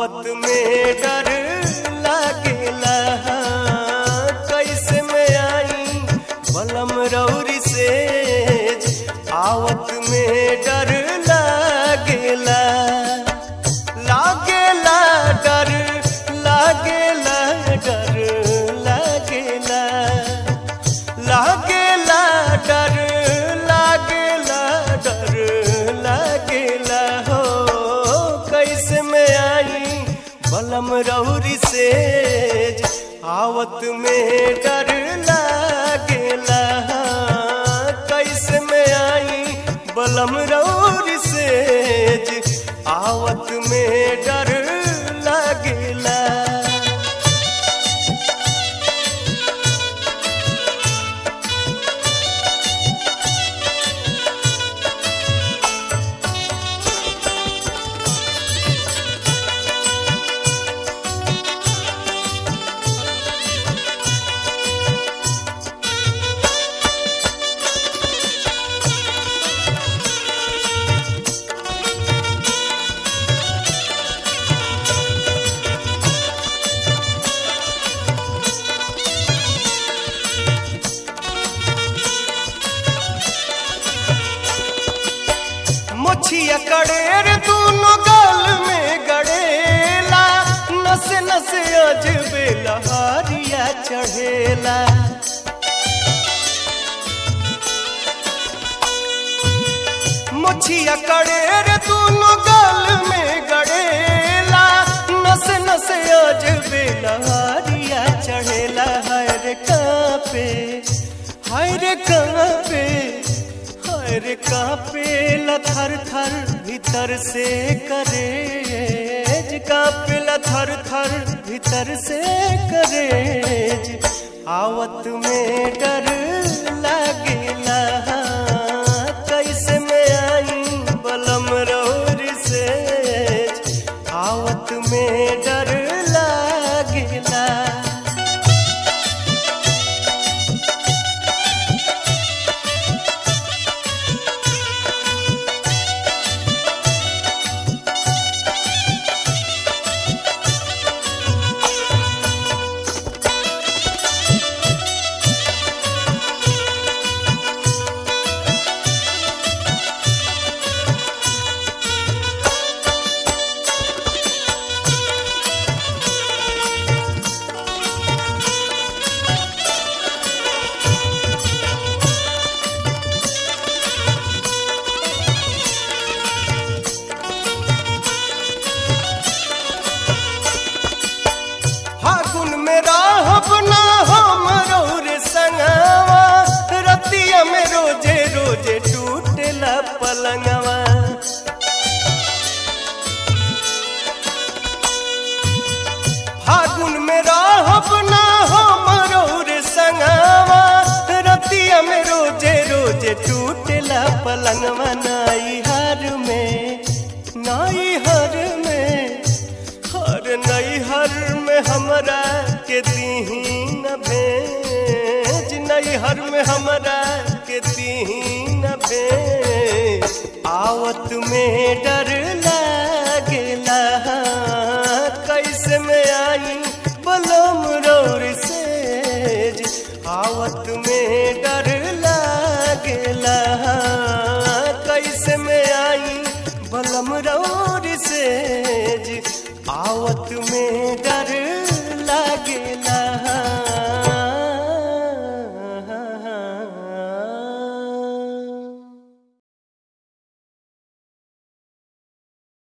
आवत में डर लागेला कैसे में आई बलम रौरी से आवत में डर लागेला लागेला डर लागेला डर लागेला लागेला डर लागेला डर लागेला हो कैसे में आई बलम रौरी से आवत में डर लागेला कैसे में आई बलम रौरी से आवत में डर लागेला मोछिया कड़ेर दोनों गाल में गड़ेला नसे नसे अजबे लहारिया चढ़ेला मोछिया कड़ेर दोनों गाल में गड़ेला नसे नसे अजबे लहारिया चढ़ेला हर कापे हर कापे हर कापे थर थर भीतर से करे कापे थर थर भीतर से करे आवत में डर लागेला कैसे में आई बलम रौर से आवत में डर लागेला फागुन में राहब ना हम रे संगवा रतिया में रोजे रोजे टूटेला पलंगवा फागुन में राहब ना हम रे संगवा रतिया में रोजे रोजे टूटेला पलंगवा नाई हर में नाई हर में हर नैहर में हमरा के दीहीन भेज नैहर में हमरा के दीहीन भेज आवत में डर लागेला कैसे में आई बलम रौर से आवत में